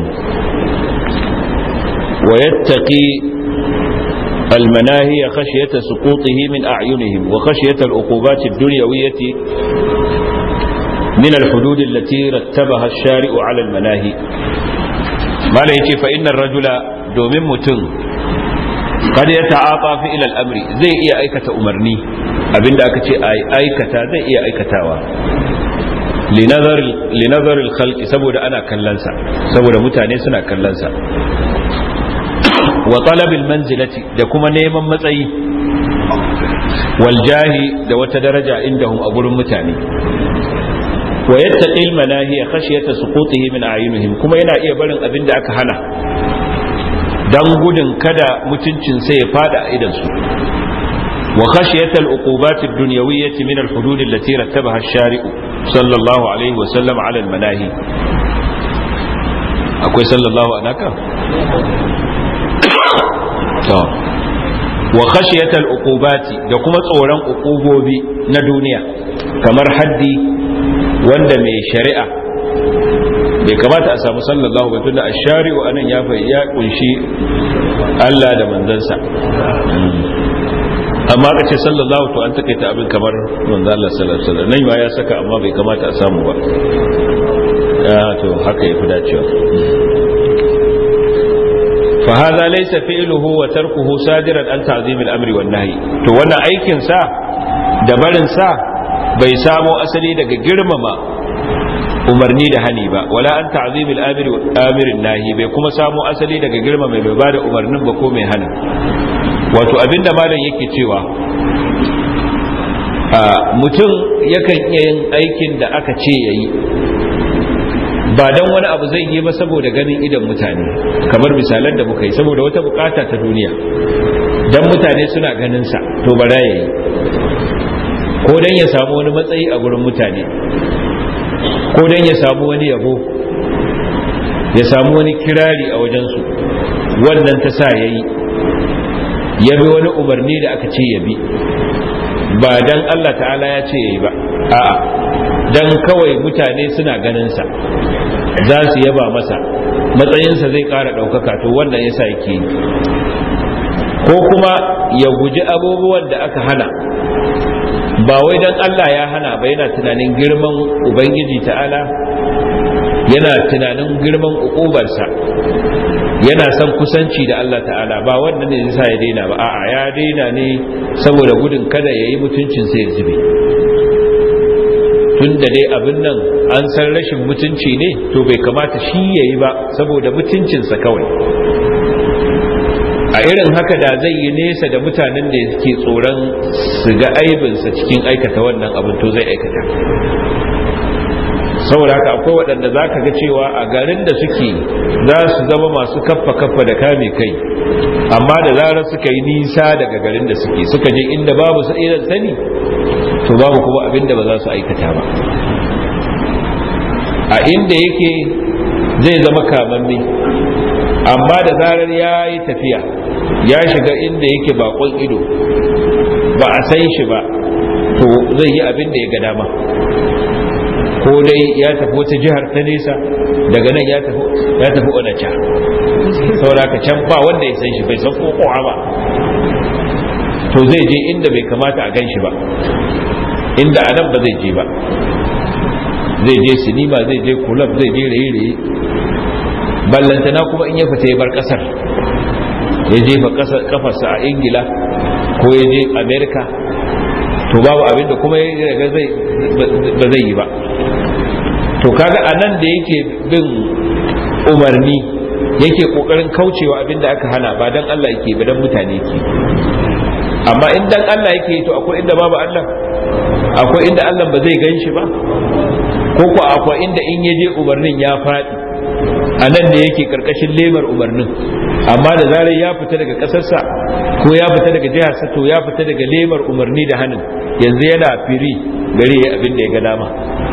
ويتقي المناهي خشية سقوطه من أعينهم وخشية العقوبات الدنيوية من الحدود التي رتبها الشارع على المناهي ما ليتي فإن الرجل دومين متن قد يتعاطى في إلى الأمر زي إيا أيكة أمرني abinda aka ce a aikata zai iya aikatawa linazar khalqi saboda ana kallonsa saboda mutane suna kallonsa wa talabil manzilati da kuma neman matsayi wal jahi da wata daraja indahum a gurin mutane wa yattaqi al manahi khashyata suqutihi min a'yunihim kuma yana iya barin abin da aka hana dan gudun kada mutuncin sai ya fada a idan su وخشية العقوبات الدنيوية من الحدود التي رتبها الشارع صلى الله عليه وسلم على المناهي أكوي صلى الله عليك وخشية العقوبات da kuma tsoron uqubobi na duniya kamar haddi wanda mai shari'a bai kamata a samu sallallahu ba tunda ash-shari'u anan ya ya kunshi Allah da manzansa amma ka ce sallallahu to an takaita abin kamar manzo Allah sallallahu alaihi wasallam nan ma ya saka amma bai kamata a samu ba ya to haka yafi dacewa fa hadha laysa fi'luhu wa tarkuhu sadiran an ta'zim al-amri wan nahy to wannan aikin sa da barin sa bai samo asali daga girmama umarni da hani ba wala an ta'zim al-amri wa amirin nahi bai kuma samo asali daga girmama mai bada umarnin ba ko mai hana wato abinda malam yake cewa mutum yakan iya yin aikin da aka ce ya yi ba don wani abu zai yi ba saboda ganin idan mutane kamar misalan da muka yi saboda wata bukata ta duniya don mutane suna ganinsa to bara ya yi ko don ya samu wani matsayi a gurin mutane ko don ya samu wani yabo ya samu wani kirari a wajensu wannan ta sa ya yi ya bi wani umarni da aka ce ya bi ba dan Allah ta'ala ya ce ya yi ba a'a dan kawai mutane suna ganinsa za su yaba masa matsayinsa zai ƙara ɗaukaka to wannan yasa yake yi ko kuma ya guji abubuwan da aka hana ba wai dan Allah ya hana ba yana tunanin girman ubangiji ta'ala yana tunanin girman ukubarsa yana son kusanci da Allah ta'ala ba wannan ne yasa ya daina ba a'a ya daina ne saboda gudun kada ya yi mutuncin sai ya zube tun da dai abin nan an san rashin mutunci ne to bai kamata shi ya yi ba saboda mutuncinsa kawai a irin haka da zai yi nesa da mutanen da suke tsoron su ga aibinsa cikin aikata wannan abin to zai aikata saboda haka akwai waɗanda za ka ga cewa a garin da suke za su zama masu kaffa kaffa da kame kai amma da zarar suka yi nisa daga garin da suke suka je inda babu su irin sani to babu kuma abin da ba za su aikata ba a inda yake zai zama kamamme amma da zarar ya yi tafiya ya shiga inda yake bakon ido ba a san shi ba to zai yi abin da ya ga dama ko dai ya tafi wata jihar ta nesa daga nan ya tafi ya tafi onacha sauraka can ba wanda ya san shi bai san ko kowa ba to zai je inda bai kamata a gan shi ba inda a nan ba zai je ba zai je sinima zai je kulab zai je raye-raye ballantana kuma in ya fita ya bar kasar ya jefa kafarsa a ingila ko ya je amerika to babu abin da kuma ya ba zai yi ba to kaga a nan da yake bin umarni yake kokarin kaucewa abin da aka hana ba dan Allah yake ba dan mutane yake amma in dan Allah yake to akwai inda babu Allah akwai inda Allah ba zai ganshi ba ko ko akwai inda in yaje umarnin ya faɗi a nan ne yake karkashin lemar umarnin amma da zarar ya fita daga ƙasarsa ko ya fita daga jiharsa to ya fita daga lemar umarni da hannun yanzu yana firi gare ya abin da ya ga dama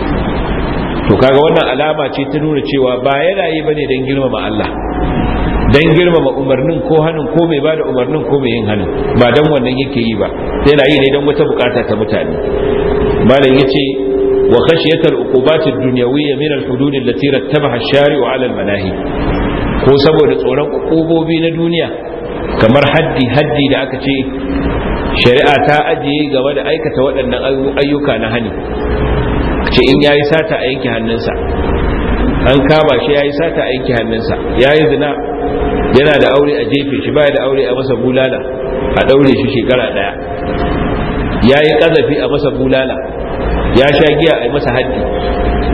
to kaga wannan alama ce ta nuna cewa ba yana yi bane don girmama Allah don girmama umarnin ko hannun ko mai bada umarnin ko mai yin hannun ba don wannan yake yi ba yana yi ne don wata bukata ta mutane malam yace wa khashiyat al-uqubat ad-dunyawiyya min al-hudud allati rattabaha ash-shari'u 'ala al-manahi ko saboda tsoron ukubobi na duniya kamar haddi haddi da aka ce shari'a ta ajiye game da aikata waɗannan ayyuka na hani ce in yayi sata a yanke hannunsa an kama shi yayi sata a yanke hannunsa yayi zina yana da aure a jefe shi baya da aure a masa bulala a daure shi shekara daya yayi kazafi a masa bulala ya sha giya a masa haddi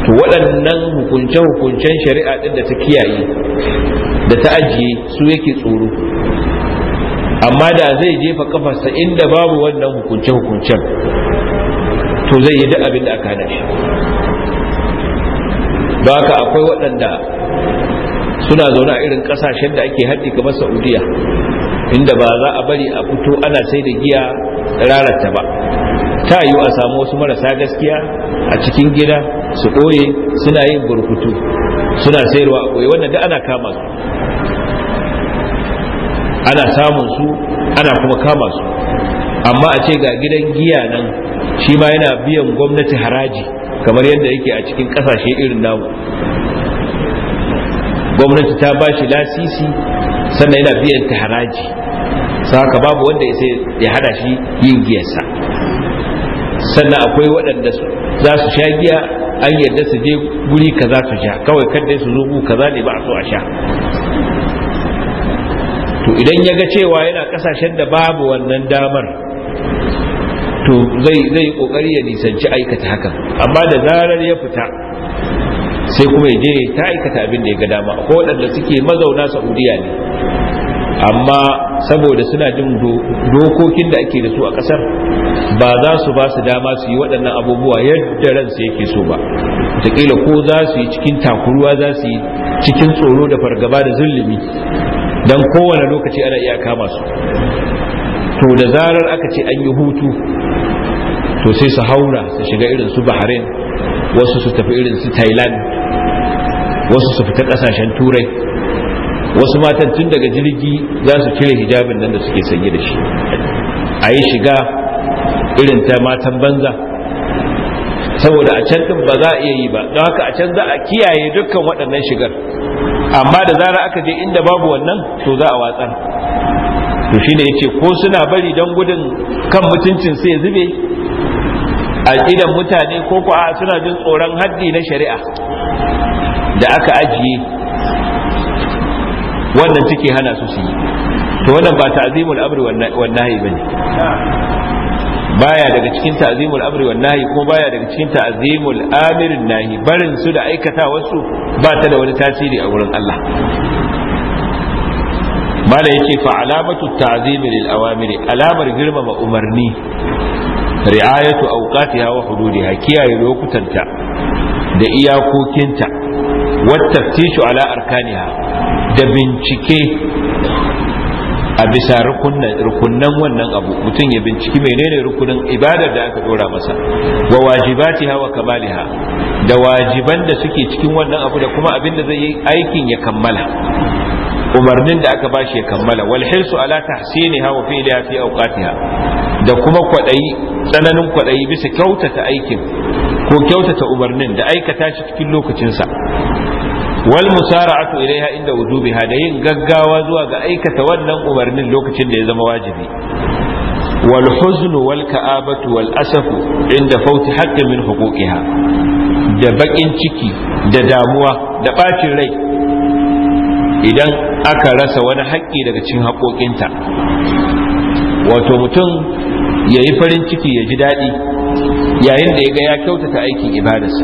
to waɗannan hukunce-hukuncen shari'a ɗin da ta kiyaye da ta ajiye su yake tsoro amma da zai jefa kafarsa inda babu wannan hukunce-hukuncen to zai yi duk abin da aka hana shi ba haka akwai waɗanda suna zaune a irin ƙasashen da ake haddi kamar saudiya inda ba za a bari a fito ana sai da giya rarata ba ta yiwu a samu wasu marasa gaskiya a cikin gida su ɓoye suna yin burkutu suna sayarwa a ɓoye wannan da ana kama su ana samun su ana kuma kama su amma a ce ga gidan giya nan shi ma yana biyan gwamnati haraji kamar yadda yake a cikin kasashe irin namu gwamnati ta ba shi lasisi sannan yana biyan ta haraji haka babu wanda ya hada shi yin giyarsa sannan akwai waɗanda za su sha giya an yarda su je guri kaza su sha kawai kadda su zo gu kaza ne ba a so a sha to idan ya ga cewa yana kasashen da babu wannan damar to zai zai kokari ya nisanci aikata hakan amma da zarar ya fita sai kuma ya je ta aikata abin da ya ga dama ko waɗanda suke mazauna saudiya ne amma saboda suna jin dokokin da ake da su a ƙasar ba za su ba su dama su yi waɗannan abubuwa yadda ransu yake so ba wataƙila ko za su yi cikin takuruwa za su yi cikin tsoro da fargaba da zulumi don kowane lokaci ana iya kama su to da zarar aka ce an yi hutu to sai su haura su shiga irin su bahrain wasu su tafi irin su thailand wasu su fita kasashen turai wasu matan tun daga jirgi za su cire hijabin nan da suke sanye da shi a yi shiga irin ta matan banza saboda a can din ba za a iya yi ba don haka a can za a kiyaye dukkan waɗannan shigar amma da zarar aka je inda babu wannan to za a watsar to shine yace ko suna bari don gudun kan mutuncin sai ya zube a idan mutane ko ko a suna jin tsoron haddi na shari'a da aka ajiye wannan take hana su su yi to wannan ba ta'zimul amri wan nahyi bane baya daga cikin ta'zimul amri wan nahyi ko baya daga cikin ta'zimul amirin nahi barin su da aikata wasu ba ta da wani tasiri a wurin Allah mala yace fa alamatu ta'zim lil awamiri alamar girmama umarni ri'ayatu awqatiha wa hududiha kiyaye lokutanta da iyakokinta wat taftishu ala arkaniha da bincike a bisa rukunnan wannan abu mutum ya binciki menene rukunin ibadar da aka dora masa wa wajibatiha wa kamaliha da wajiban da suke cikin wannan abu da kuma abin da zai yi aikin ya kammala umarnin da aka bashi ya kammala wal hirsu ala tahsiniha wa fi'liha fi awqatiha da kuma kwadayi tsananin kwadayi bisa kyautata aikin ko kyautata umarnin da aikata shi cikin lokacinsa wal musara'atu ilaiha inda wujubiha da yin gaggawa zuwa ga aikata wannan umarnin lokacin da ya zama wajibi wal huzn wal ka'abatu wal asafu inda fauti haqqin min huquqiha da bakin ciki da damuwa da bacin rai idan aka rasa wani haƙƙi daga cikin haƙoƙinta wato mutum ya yi farin ciki ya ji daɗi yayin da ya ga ya kyautata aikin ibadarsa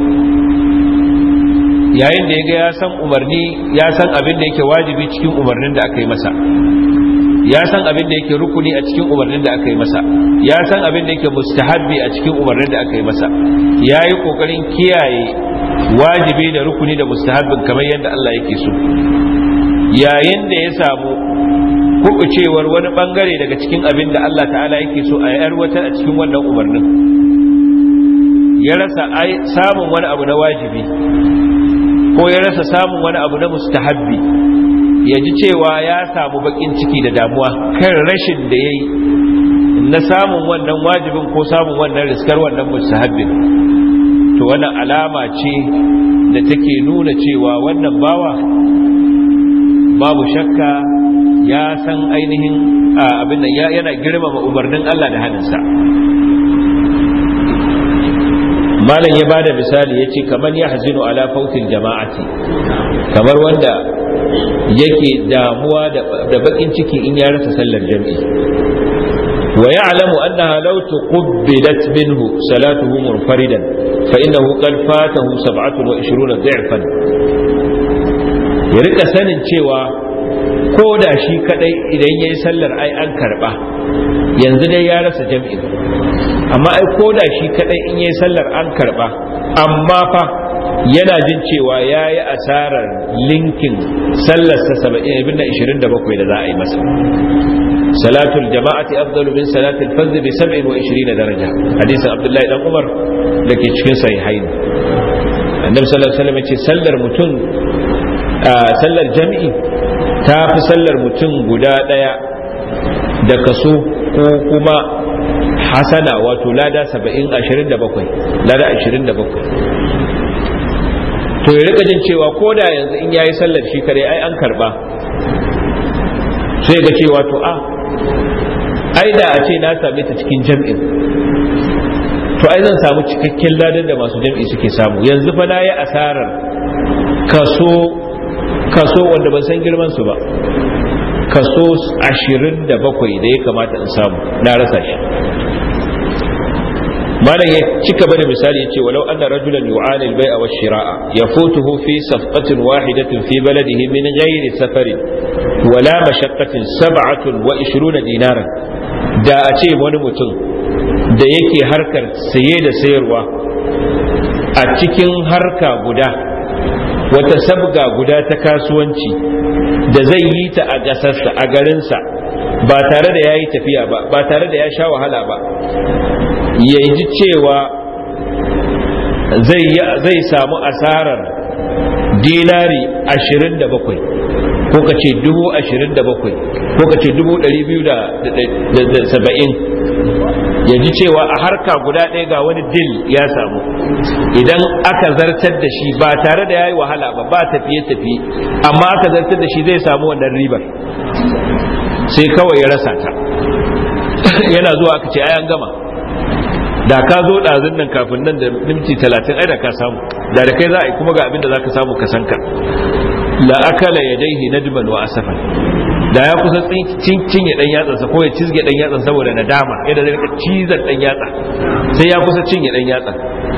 yayin da ya ga ya san umarni ya san abin da yake wajibi cikin umarnin da aka yi masa ya san abin da yake rukuni a cikin umarnin da aka yi masa ya san abin da yake mustahabbi a cikin umarnin da aka yi masa ya yi kokarin kiyaye wajibi da rukuni da mustahabbin kamar yadda Allah yake so yayin da ya samu kubucewar wani bangare daga cikin abin da Allah ta'ala yake so a yarwatar a cikin wannan umarnin ya rasa samun wani abu na wajibi ko ya rasa samun wani abu na mustahabbi ya ji cewa ya samu bakin ciki da damuwa kan rashin da ya yi na samun wannan wajibin ko samun wannan riskar wannan mustahabbin to wannan alama ce da take nuna cewa wannan bawa babu shakka ya san ainihin abin da yana girmama umarnin Allah da hannunsa malam ya bada misali ya ce kamar ya hazinu ala fautin jama'ati kamar wanda yake damuwa da bakin ciki in ya rasa sallar jam'i wa ya'lamu annaha law tuqbilat minhu salatuhu munfaridan fa innahu qad fatahu 27 dha'fan ya rika sanin cewa ko da shi kadai idan yayi sallar ai an karba yanzu dai ya rasa jam'i amma ai ko da shi kadai in yayi sallar an karba amma fa yana jin cewa ya yi asarar linkin sallarsa saba'in abin da ishirin da bakwai da za a yi masa salatul jama'ati afdalu min salatul fazl bi sab'in wa ishirin daraja hadisin abdullahi dan umar da ke cikin sahihain annabi sallallahu alaihi wasallam ce sallar mutum sallar jami'i ta fi sallar mutum guda daya da kaso ko kuma hasana wato lada saba'in ashirin da bakwai lada ashirin da bakwai to ya rika jin cewa ko da yanzu in yayi sallar shi kare ai an karba sai ga cewa to a ai da a ce na same ta cikin jam'in to ai zan samu cikakken ladan da masu jam'i suke samu yanzu fa na yi asarar kaso kaso wanda ban san girman su ba kaso ashirin da bakwai da ya kamata in samu na rasa shi malam ya cika bada misali yace walau anna rajulan yu'ani al-bai'a wa shira'a yafutuhu fi safqatin wahidatin fi baladihi min ghairi safarin wala mashaqqatin sab'atun wa 20 dinaran da a ce wani mutum da yake harkar saye da sayarwa a cikin harka guda wata sabga guda ta kasuwanci da zai yi ta a gasarsa a garinsa ba tare da ya yi tafiya ba ba tare da ya sha wahala ba ya ji cewa zai samu asarar dinari ashirin da bakwai ko ka ce dubu ashirin da bakwai ko ka ce dubu ɗari biyu da saba'in ya ji cewa a harka guda ɗaya ga wani dil ya samu idan aka zartar da shi ba tare da ya yi wahala ba ba tafiye-tafiye amma aka zartar da shi zai samu wannan ribar sai kawai ya rasa ta yana zuwa aka ce ayan gama da ka zo ɗazun nan kafin nan da minti talatin ai da ka samu da da kai za a yi kuma ga abin da za ka samu ka sanka la akala yadaihi nadban wa asafan da ya kusa cinye dan yatsansa ko ya cizge dan yatsan saboda nadama yadda zai rika cizar dan yatsa sai ya kusa cinye dan yatsan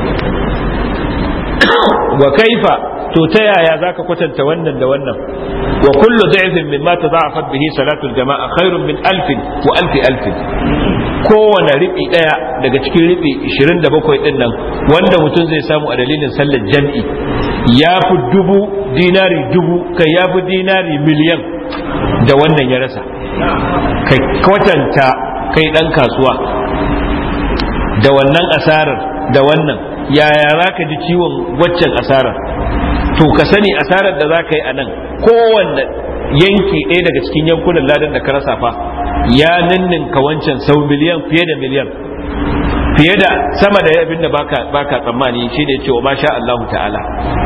wa kaifa to ta yaya zaka kwatanta wannan da wannan wa kullu da'ifin mimma tada'afat bihi salatul jama'a khairun min alfin wa alfi alfin kowane riɓi ɗaya daga cikin riɓi 27 ɗin nan wanda mutum zai samu a dalilin sallar jam'i ya fi dubu dinari dubu kai ya fi dinari miliyan da wannan ya rasa kai kwatanta kai ɗan kasuwa da wannan asarar da wannan yaya za ka ji ciwon waccan asarar to ka sani asarar da za ka yi a nan kowanne yanki ɗaya daga cikin yankunan ladan da ka rasa fa ya ninninka wancan sau miliyan fiye da miliyan fiye da sama da abin da baka baka tsammani shi ne cewa ma sha Allahu ta'ala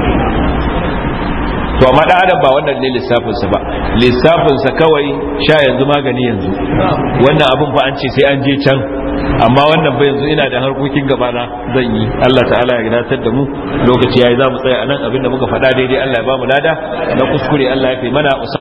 to amma da adam ba wannan ne lissafinsa ba lissafinsa kawai sha yanzu magani yanzu wannan abin fa an ce sai an je can amma wannan ba yanzu ina da harkokin gaba na zan yi Allah ta'ala ya gadatar da mu lokaci yayi za mu tsaya anan abin da muka faɗa daidai Allah ya ba mu lada na kuskure Allah ya fi mana